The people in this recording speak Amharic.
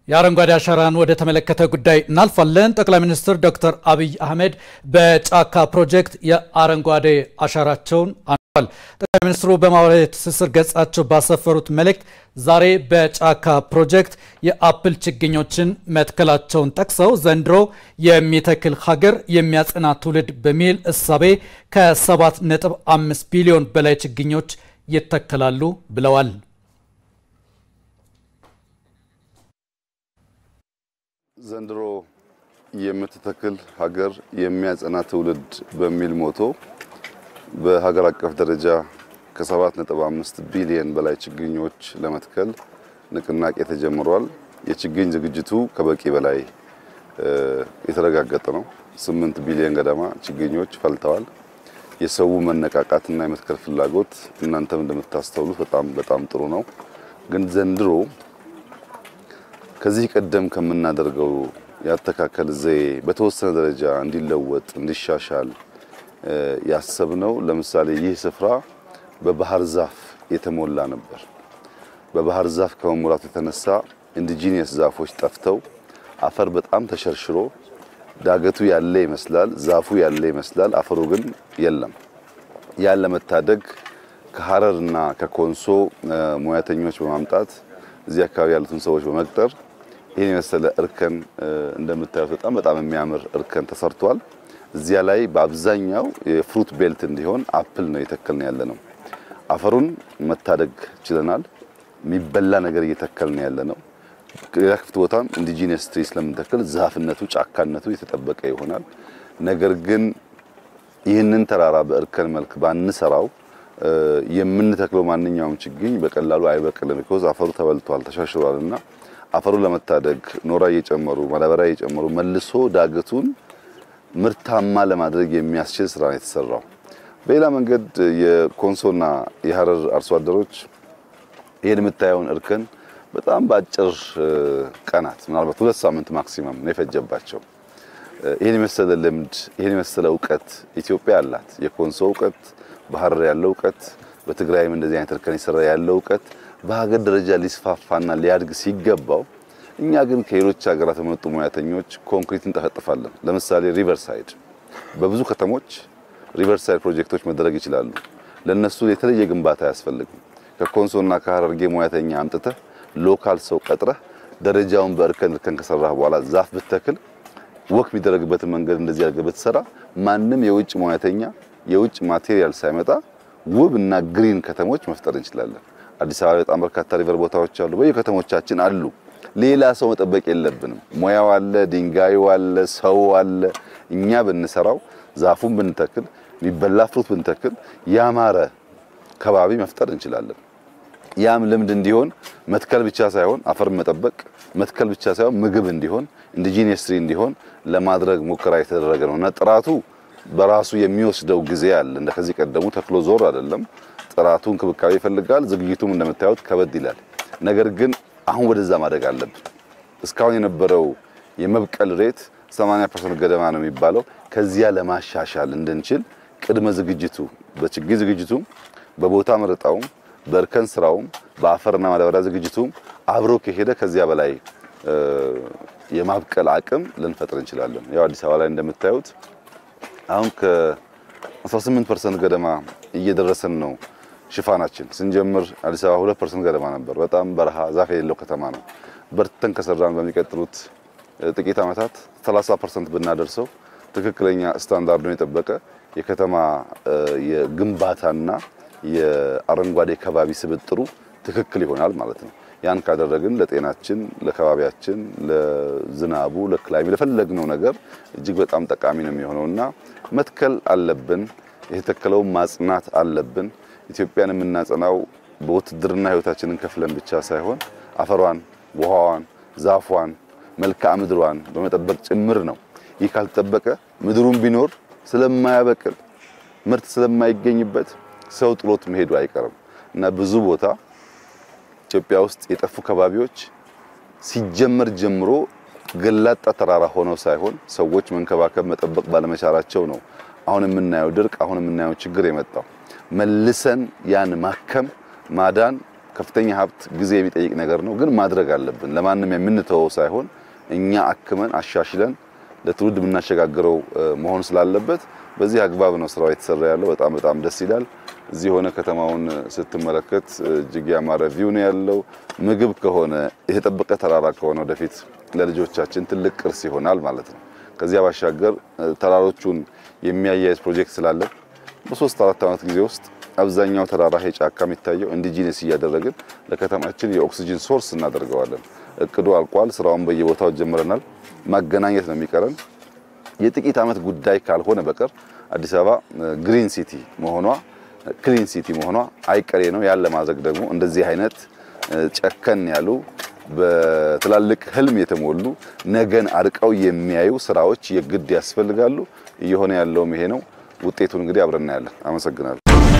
የአረንጓዴ አሻራን ወደ ተመለከተ ጉዳይ እናልፋለን። ጠቅላይ ሚኒስትር ዶክተር አብይ አህመድ በጫካ ፕሮጀክት የአረንጓዴ አሻራቸውን አኑረዋል። ጠቅላይ ሚኒስትሩ በማህበራዊ ትስስር ገጻቸው ባሰፈሩት መልእክት ዛሬ በጫካ ፕሮጀክት የአፕል ችግኞችን መትከላቸውን ጠቅሰው ዘንድሮ የሚተክል ሀገር የሚያጸና ትውልድ በሚል እሳቤ ከ7.5 ቢሊዮን በላይ ችግኞች ይተከላሉ ብለዋል። ዘንድሮ የምትተክል ሀገር የሚያጸና ትውልድ በሚል ሞቶ በሀገር አቀፍ ደረጃ ከ7.5 ቢሊዮን በላይ ችግኞች ለመትከል ንቅናቄ ተጀምሯል። የችግኝ ዝግጅቱ ከበቂ በላይ የተረጋገጠ ነው። 8 ቢሊዮን ገደማ ችግኞች ፈልተዋል። የሰው መነቃቃትና የመትከል ፍላጎት እናንተም እንደምታስተውሉት በጣም በጣም ጥሩ ነው። ግን ዘንድሮ ከዚህ ቀደም ከምናደርገው ያተካከል ዘዬ በተወሰነ ደረጃ እንዲለወጥ እንዲሻሻል ያሰብነው ለምሳሌ ይህ ስፍራ በባህር ዛፍ የተሞላ ነበር። በባህር ዛፍ ከመሞላቱ የተነሳ ኢንዲጂኒየስ ዛፎች ጠፍተው አፈር በጣም ተሸርሽሮ ዳገቱ ያለ ይመስላል፣ ዛፉ ያለ ይመስላል፣ አፈሩ ግን የለም። ያን ለመታደግ ከሀረርና ከኮንሶ ሙያተኞች በማምጣት እዚህ አካባቢ ያሉትን ሰዎች በመቅጠር ይህን የመሰለ እርከን እንደምታዩት በጣም በጣም የሚያምር እርከን ተሰርቷል። እዚያ ላይ በአብዛኛው የፍሩት ቤልት እንዲሆን አፕል ነው የተከልን ያለ ነው። አፈሩን መታደግ ችለናል። የሚበላ ነገር እየተከልን ያለ ነው። ሌላ ክፍት ቦታም ኢንዲጂነስ ትሪ ስለምንተክል ዛፍነቱ ጫካነቱ የተጠበቀ ይሆናል። ነገር ግን ይህንን ተራራ በእርከን መልክ ባንሰራው የምንተክለው ማንኛውም ችግኝ በቀላሉ አይበቅልም። ቢኮዝ አፈሩ ተበልቷል፣ ተሻሽሯል እና አፈሩን ለመታደግ ኖራ እየጨመሩ ማዳበሪያ እየጨመሩ መልሶ ዳገቱን ምርታማ ለማድረግ የሚያስችል ስራ ነው የተሰራው። በሌላ መንገድ የኮንሶና የሀረር አርሶ አደሮች ይህን የምታየውን እርከን በጣም በአጭር ቀናት ምናልባት ሁለት ሳምንት ማክሲመም ነው የፈጀባቸው። ይህን የመሰለ ልምድ ይህን የመሰለ እውቀት ኢትዮጵያ አላት። የኮንሶ እውቀት፣ በሀረር ያለው እውቀት፣ በትግራይም እንደዚህ አይነት እርከን የሰራ ያለው እውቀት በሀገር ደረጃ ሊስፋፋና ሊያድግ ሲገባው እኛ ግን ከሌሎች ሀገራት የመጡ ሙያተኞች ኮንክሪት እንጠፈጥፋለን። ለምሳሌ ሪቨርሳይድ በብዙ ከተሞች ሪቨርሳይድ ፕሮጀክቶች መደረግ ይችላሉ። ለነሱ የተለየ ግንባታ አያስፈልግም። ከኮንሶና ከሀረርጌ ሙያተኛ አምጥተህ ሎካል ሰው ቀጥረህ ደረጃውን በእርከን እርከን ከሰራህ በኋላ ዛፍ ብትተክል ወክ የሚደረግበትን መንገድ እንደዚህ አድርገህ ብትሰራ ማንም የውጭ ሙያተኛ የውጭ ማቴሪያል ሳይመጣ ውብ እና ግሪን ከተሞች መፍጠር እንችላለን። አዲስ አበባ በጣም በርካታ ሪቨር ቦታዎች አሉ፣ በየከተሞቻችን አሉ። ሌላ ሰው መጠበቅ የለብንም። ሙያው አለ፣ ድንጋዩ አለ፣ ሰው አለ። እኛ ብንሰራው ዛፉን ብንተክል የሚበላ ፍሩት ብንተክል ያማረ ከባቢ መፍጠር እንችላለን። ያም ልምድ እንዲሆን መትከል ብቻ ሳይሆን አፈር መጠበቅ መትከል ብቻ ሳይሆን ምግብ እንዲሆን ኢንዲጂነስ ትሪ እንዲሆን ለማድረግ ሙከራ የተደረገ ነው እና ጥራቱ በራሱ የሚወስደው ጊዜ አለ። እንደ ከዚህ ቀደሙ ተክሎ ዞር አይደለም። ጥራቱ እንክብካቤ ይፈልጋል። ዝግጅቱም እንደምታዩት ከበድ ይላል። ነገር ግን አሁን ወደዛ ማደግ አለብን። እስካሁን የነበረው የመብቀል ሬት 80% ገደማ ነው የሚባለው። ከዚያ ለማሻሻል እንድንችል ቅድመ ዝግጅቱ በችግኝ ዝግጅቱም በቦታ መረጣውም በእርከን ስራውም በአፈርና ማዳበሪያ ዝግጅቱም አብሮ ከሄደ ከዚያ በላይ የማብቀል አቅም ልንፈጥር እንችላለን። ያው አዲስ አበባ ላይ እንደምታዩት አሁን ከ18% ገደማ እየደረሰን ነው ሽፋናችን። ስንጀምር አዲስ አበባ 2% ገደማ ነበር። በጣም በረሃ ዛፍ የሌለው ከተማ ነው። በርተን ከሰራን በሚቀጥሉት ጥቂት ዓመታት 30% ብናደርሰው ትክክለኛ ስታንዳርዱን የጠበቀ የከተማ የግንባታና የአረንጓዴ ከባቢ ስብጥሩ ትክክል ይሆናል ማለት ነው። ያን ካደረግን ለጤናችን፣ ለከባቢያችን፣ ለዝናቡ፣ ለክላይሚ ለፈለግነው ነገር እጅግ በጣም ጠቃሚ ነው የሚሆነውና መትከል አለብን። የተተከለውን ማጽናት አለብን። ኢትዮጵያን የምናጸናው በውትድርና ሕይወታችንን ከፍለን ብቻ ሳይሆን አፈሯን፣ ውሃዋን፣ ዛፏን፣ መልክዓ ምድሯን በመጠበቅ ጭምር ነው። ይህ ካልተጠበቀ ምድሩን ቢኖር ስለማያበቅል ምርት ስለማይገኝበት ሰው ጥሎት መሄዱ አይቀርም እና ብዙ ቦታ ኢትዮጵያ ውስጥ የጠፉ ከባቢዎች ሲጀመር ጀምሮ ገላጣ ተራራ ሆነው ሳይሆን ሰዎች መንከባከብ መጠበቅ ባለመቻላቸው ነው አሁን የምናየው ድርቅ፣ አሁን የምናየው ችግር የመጣው። መልሰን ያን ማከም ማዳን ከፍተኛ ሀብት ጊዜ የሚጠይቅ ነገር ነው፣ ግን ማድረግ አለብን። ለማንም የምንተወው ሳይሆን እኛ አክመን አሻሽለን ለትውልድ የምናሸጋግረው መሆን ስላለበት በዚህ አግባብ ነው ስራው የተሰራ ያለው። በጣም በጣም ደስ ይላል። እዚህ ሆነ ከተማውን ስትመለከት እጅግ ያማረ ቪው ነው ያለው። ምግብ ከሆነ የተጠበቀ ተራራ ከሆነ ወደፊት ለልጆቻችን ትልቅ ቅርስ ይሆናል ማለት ነው። ከዚያ ባሻገር ተራሮቹን የሚያያይዝ ፕሮጀክት ስላለን በሶስት አራት ዓመት ጊዜ ውስጥ አብዛኛው ተራራ ይሄ ጫካ የሚታየው ኢንዲጂነስ እያደረግን ለከተማችን የኦክሲጅን ሶርስ እናደርገዋለን። እቅዱ አልቋል። ስራውን በየቦታው ጀምረናል። ማገናኘት ነው የሚቀረን። የጥቂት ዓመት ጉዳይ ካልሆነ በቀር አዲስ አበባ ግሪን ሲቲ መሆኗ ክሊን ሲቲ መሆኗ አይቀሬ ነው። ያን ለማድረግ ደግሞ እንደዚህ አይነት ጨከን ያሉ በትላልቅ ህልም የተሞሉ ነገን አርቀው የሚያዩ ስራዎች የግድ ያስፈልጋሉ። እየሆነ ያለውም ይሄ ነው። ውጤቱን እንግዲህ አብረን እናያለን። አመሰግናለሁ።